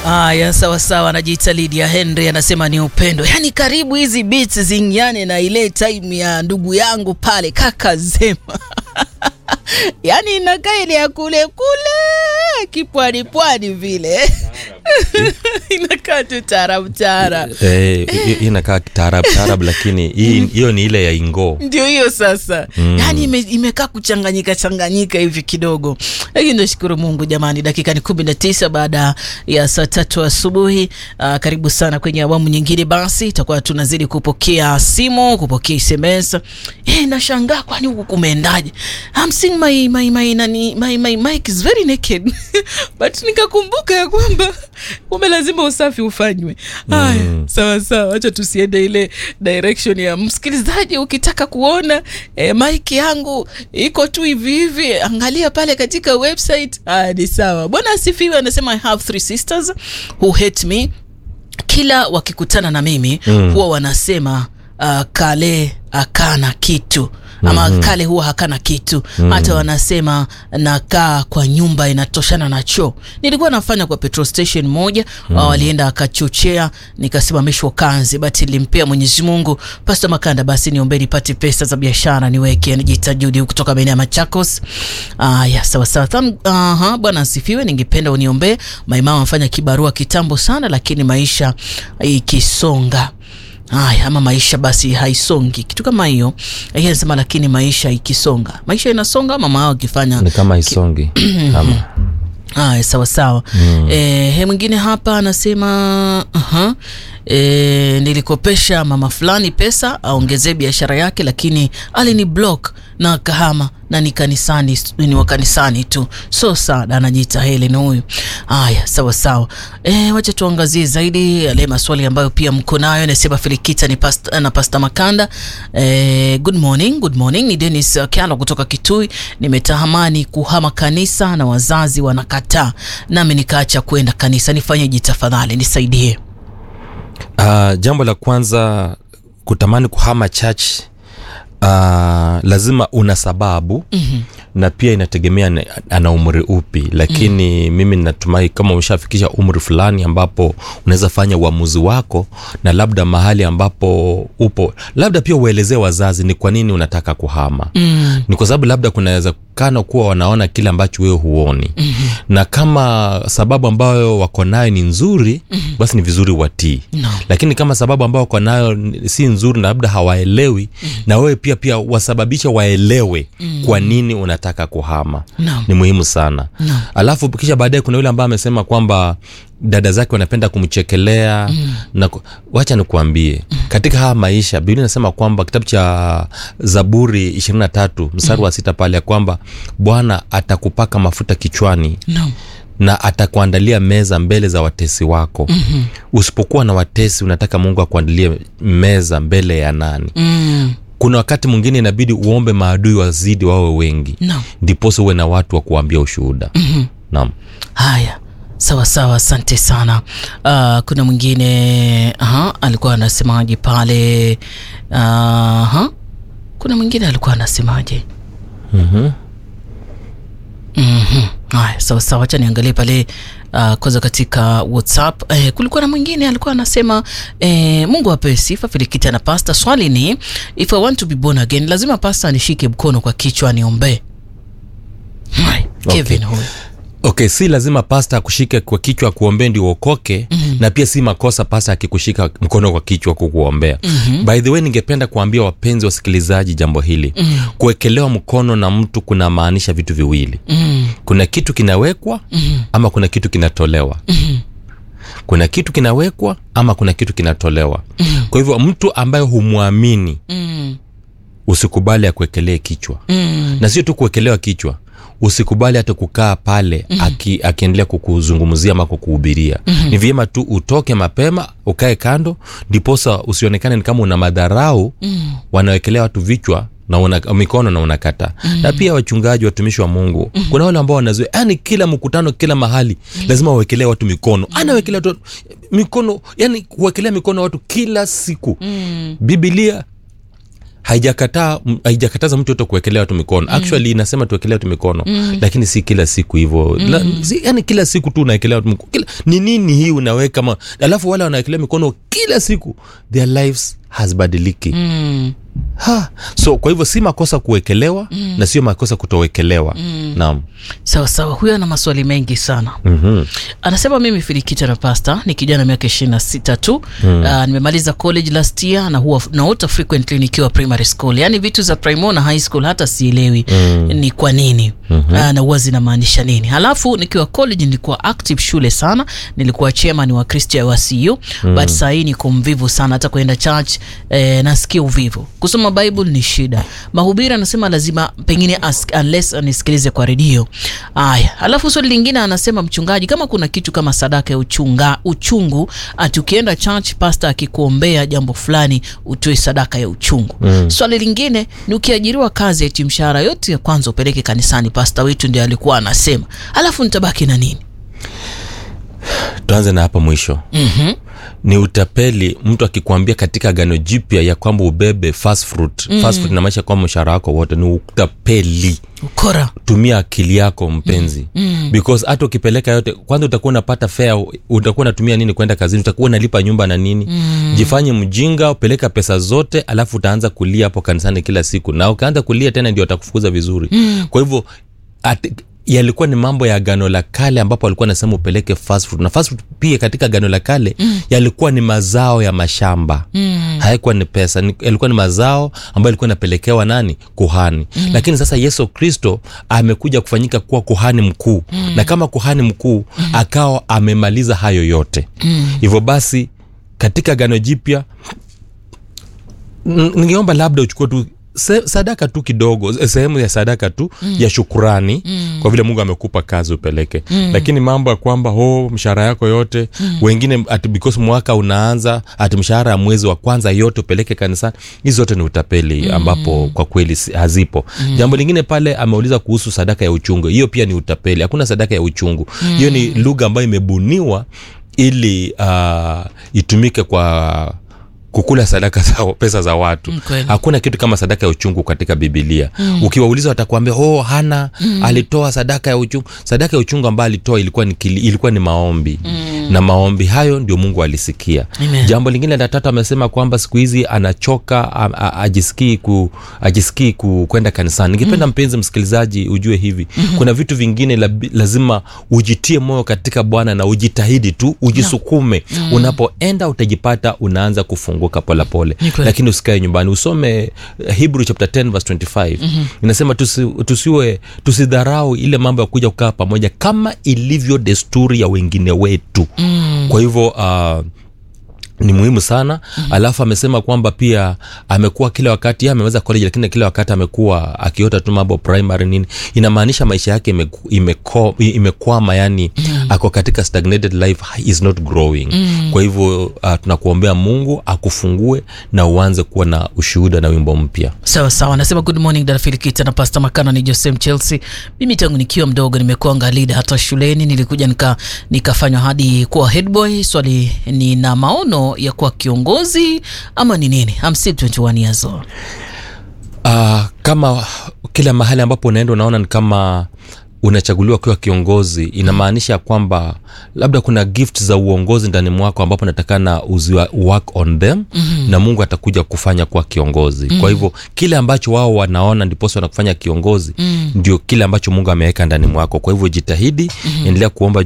Aya, sawa sawa, anajiita Lydia Henry anasema ni upendo. Yaani karibu hizi beats zingiane na ile time ya ndugu yangu pale kaka Zema. Yaani inakaa ile ya kule kule kipwani pwani vile inakaa tu taarab taarab. Eh, hi- hii inakaa taarab taarab lakini hii- hiyo ni ile ya ingoo ndio hiyo sasa mm. yaani ime, imekaa kuchanganyika changanyika hivi kidogo lakini nashukuru mungu jamani dakika ni kumi na tisa baada ya saa tatu asubuhi uh, karibu sana kwenye awamu nyingine basi itakuwa tunazidi kupokea simu kupokea sms hey, nashangaa kwani huku kumeendaje I'm seeing my, my, my, nani, my, my mic is very naked but nikakumbuka ya kwamba ume lazima usafi ufanywe haya mm. sawa sawa wacha tusiende ile direction ya msikilizaji ukitaka kuona eh, mike yangu iko tu hivi hivi angalia pale katika website ah, ni sawa bwana asifiwe anasema i have three sisters who hate me kila wakikutana na mimi mm. huwa wanasema uh, kale akana kitu ama mm-hmm. kale huwa hakana kitu mm. hata wanasema nakaa kwa nyumba inatoshana na choo nilikuwa nafanya kwa petrol station moja mm. walienda akachochea nikasimamishwa kazi but ilimpea mwenyezi mungu pasta makanda basi niombee nipate pesa za biashara niweke nijiita judi kutoka maeneo ya machakos aya sawasawa uh, bwana asifiwe ningependa uniombee maimama amefanya kibarua kitambo sana lakini maisha ikisonga haya ama maisha basi haisongi kitu kama hiyo Yeye anasema lakini maisha ikisonga maisha inasonga ama mama akifanya ni kama isongi ama haya sawa sawa mm. e, he mwingine hapa anasema uh-huh. e, nilikopesha mama fulani pesa aongezee biashara yake lakini alini block na kahama na ni kanisani ni wa kanisani tu so sada anajiita helen huyu haya sawa sawa e, wacha tuangazie zaidi yale maswali ambayo pia mko nayo nasema filikita ni pasta, na pasta makanda e, good morning good morning ni denis uh, kiano kutoka kitui nimetahamani kuhama kanisa na wazazi wanakataa nami nikaacha kwenda kanisa nifanyeje tafadhali nisaidie uh, jambo la kwanza kutamani kuhama church uh, lazima una sababu mm-hmm. na pia inategemea na- ana umri upi lakini mm-hmm. mimi natumai kama umeshafikisha umri fulani ambapo unaweza fanya uamuzi wako na labda mahali ambapo upo labda pia uelezee wazazi ni kwa nini unataka kuhama mm. ni kwa sababu labda kunaweza kana kuwa wanaona kile ambacho wewe huoni mm-hmm. na kama sababu ambayo wako nayo ni nzuri mm-hmm. basi ni vizuri watii No. lakini kama sababu ambayo wako nayo ni- si nzuri na labda hawaelewi mm-hmm. na wewe pia pia wasababisha waelewe mm-hmm. kwa nini unataka kuhama No. ni muhimu sana No. alafu kisha baadaye kuna yule ambaye amesema kwamba dada zake wanapenda kumchekelea mm. na ku- wacha nikuambie mm. katika haya maisha biblia inasema kwamba kitabu cha zaburi 23 mstari mm. wa sita pale ya kwamba bwana atakupaka mafuta kichwani no. na atakuandalia meza mbele za watesi wako mm-hmm. usipokuwa na watesi unataka mungu akuandalie meza mbele ya nani mm. kuna wakati mwingine inabidi uombe maadui wazidi wawe wengi no. ndiposa uwe na watu wa kuambia ushuhuda mm-hmm. naam haya sawa sawa asante sana uh, kuna mwingine aha, alikuwa anasemaje pale aha, kuna mwingine alikuwa anasemaje mm-hmm. Mhm. haya sawa sawa wacha niangalie pale uh, kwanza katika whatsapp eh, kulikuwa na mwingine alikuwa anasema eh, mungu apewe sifa filikita na pasta swali ni if i want to be born again lazima pasta anishike mkono kwa kichwa niombee Haya, kevin huyu okay si lazima pasta akushike kwa kichwa kuombee ndio uokoke mm-hmm. na pia si makosa pasta akikushika mkono kwa kichwa kukuombea mm-hmm. by the way ningependa kuambia wapenzi wasikilizaji jambo hili mm-hmm. kuwekelewa mkono na mtu kuna maanisha vitu viwili mm, kuna kitu kinawekwa mm-hmm. ama kuna kitu kinatolewa mm, kuna kitu kinawekwa ama kuna kitu kinatolewa mm-hmm. kwa hivyo mtu ambaye humwamini mm, usikubali akuwekelee kichwa mm, na sio tu kuwekelewa kichwa usikubali hata kukaa pale mm-hmm. aki, akiendelea kukuzungumzia ama kukuhubiria mm-hmm. ni vyema tu utoke mapema ukae kando ndiposa usionekane ni kama una madharau mm. wanawekelea watu vichwa na una, mikono na unakata mm. na pia wachungaji watumishi wa mungu mm. kuna wale ambao wanazoea yani kila mkutano kila mahali mm. lazima wawekelee watu mikono mm. anawekelea watu mikono yani kuwekelea mikono watu kila siku mm, bibilia haijakataa m- haijakataza mtu yote kuwekelea watu mikono mm. actually inasema tuwekelea watu mikono mm. lakini si kila siku hivyo mm. si, yani kila siku tu unawekelea watu mikono kila, ni nini hii unaweka ma, alafu wale wanawekelea mikono kila siku their lives hazibadiliki Mm. ha. so kwa hivyo si makosa kuwekelewa mm. na sio makosa kutowekelewa mm. naam sawa sawa huyo ana maswali mengi sana mm-hmm. anasema mimi filikita na pasta ni kijana miaka ishirini na sita tu mm. uh, nimemaliza college last year na huwa naota frequently nikiwa primary school yaani vitu za primo na high school hata sielewi mm. ni kwa nini mm-hmm. uh, na huwa zinamaanisha nini halafu nikiwa college nilikuwa active shule sana nilikuwa chairman wa kristia wa cu mm. but sahii niko mvivu sana hata kuenda church eh, nasikia uvivu kusoma bible ni shida mahubiri anasema lazima pengine ask, unless anisikilize kwa redio aya alafu swali lingine anasema mchungaji kama kuna kitu kama sadaka ya uchunga, uchungu ati ukienda church pasta akikuombea jambo fulani utoe sadaka ya uchungu mm. swali lingine ni ukiajiriwa kazi ati mshahara yote ya kwanza upeleke kanisani pasta wetu ndio alikuwa anasema alafu nitabaki na nini tuanze na hapa mwisho mm-hmm. ni utapeli mtu akikwambia katika gano jipya ya kwamba ubebe fast fruit mm. fast fruit inamaanisha kwamba mshahara wako wote ni utapeli ukora tumia akili yako mpenzi mm. because hata ukipeleka yote kwanza utakuwa unapata fea utakuwa unatumia nini kwenda kazini utakuwa unalipa nyumba na nini mm. jifanye mjinga upeleka pesa zote alafu utaanza kulia hapo kanisani kila siku na ukaanza kulia tena ndio watakufukuza vizuri mm. kwa hivyo at, yalikuwa ni mambo ya gano la kale ambapo alikuwa anasema upeleke fast food na fast food pia katika gano la kale mm. yalikuwa ni mazao ya mashamba mm. hayakuwa ni pesa ni, yalikuwa ni mazao ambayo yalikuwa inapelekewa nani kuhani mm. lakini sasa yesu kristo amekuja kufanyika kuwa kuhani mkuu mm. na kama kuhani mkuu mm. akawa amemaliza hayo yote hivyo mm. basi katika gano jipya n- ningeomba labda uchukue tu se, sadaka tu kidogo se- sehemu ya sadaka tu mm. ya shukurani mm. kwa vile mungu amekupa kazi upeleke mm. lakini mambo ya kwamba ho mshahara yako yote mm. wengine ati because mwaka unaanza ati mshahara ya mwezi wa kwanza yote upeleke kanisani hizi zote ni utapeli mm. ambapo kwa kweli si- hazipo mm. jambo lingine pale ameuliza kuhusu sadaka ya uchungu hiyo pia ni utapeli hakuna sadaka ya uchungu hiyo mm. ni lugha ambayo imebuniwa ili uh, itumike kwa kukula sadaka za pesa za watu Mm, kweli. hakuna kitu kama sadaka ya uchungu katika bibilia mm. ukiwauliza watakuambia oh hana mm. alitoa sadaka ya uchungu sadaka ya uchungu ambayo alitoa ilikuwa ni, kili, ilikuwa ni maombi mm. na maombi hayo ndio mungu alisikia Amen. jambo lingine la tatu amesema kwamba siku hizi anachoka a- a- ajisikii ku, ajisikii ku, kwenda kanisani ningependa mm. mpenzi msikilizaji ujue hivi mm-hmm. kuna vitu vingine labi- lazima ujitie moyo katika bwana na ujitahidi tu ujisukume mm. unapoenda utajipata unaanza kufunguka polepole Ni kweli. lakini usikae nyumbani usome eh, hebrew chapter 10 verse 25 mm-hmm. inasema tusi, tusiwe tusidharau ile mambo ya kuja kukaa pamoja kama ilivyo desturi ya wengine wetu mm. kwa hivyo uh, ni muhimu sana mm-hmm. alafu amesema kwamba pia amekuwa kila wakati yeye ameweza college lakini kila wakati amekuwa akiota tu mambo primary nini inamaanisha maisha yake imeku- imeko- imekwama yani mm-hmm. ako katika stagnated life is not growing mm-hmm. kwa hivyo uh, tunakuombea mungu akufungue na uanze kuwa na ushuhuda na wimbo mpya sawa sawa anasema good morning dada filikita na pasta makana ni josem chelsea mimi tangu nikiwa mdogo nimekuwa ngalida hata shuleni nilikuja nika nikafanywa hadi kuwa headboy swali ni na maono ya kuwa kiongozi ama ni nini I'm still 21 years old uh, kama kila mahali ambapo unaenda unaona ni kama unachaguliwa ukiwa kiongozi inamaanisha kwamba labda kuna gift za uongozi ndani mwako ambapo natakana uziwa work on them mm-hmm. na mungu atakuja kufanya kuwa kiongozi mm-hmm. kwa hivyo kile ambacho wao wanaona ndiposa wanakufanya kiongozi mm-hmm. ndio kile ambacho mungu ameweka ndani mwako kwa hivyo jitahidi mm-hmm. endelea kuomba